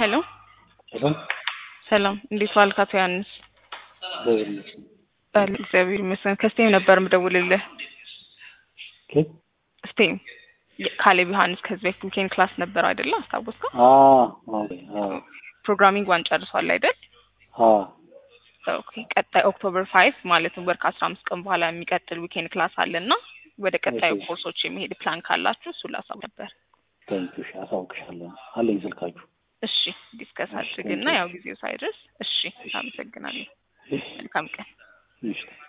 ሄሎ ሄሎ ሰላም፣ እንዴት ዋልክ አቶ ዮሐንስ? እግዚአብሔር ይመስገን። በል እግዚአብሔር ይመስገን። ከስቴም ነበር የምደውልልህ። ኬት ስቴም ካሌብ ዮሐንስ ከዚህ በፊት ዊኬንድ ክላስ ነበር አይደለ? አስታወስከው? አ ኦኬ አ ፕሮግራሚንግ ዋን ጨርሷል አይደል? አ ኦኬ። ቀጣይ ኦክቶበር ፋይቭ ማለትም ወር ከአስራ አምስት ቀን በኋላ የሚቀጥል ዊኬንድ ክላስ አለ እና ወደ ቀጣዩ እሺ። ኮርሶች የሚሄድ ፕላን ካላችሁ እሱ ላሳብ ነበር። ታንኪዩ። እሺ አሳውቅሻለሁ። አለኝ ስልካችሁ። እሺ ዲስከስ እሺ፣ አድርግና thank you. ያው ጊዜው ሳይደርስ እሺ፣ አመሰግናለሁ። መልካም ቀን። እሺ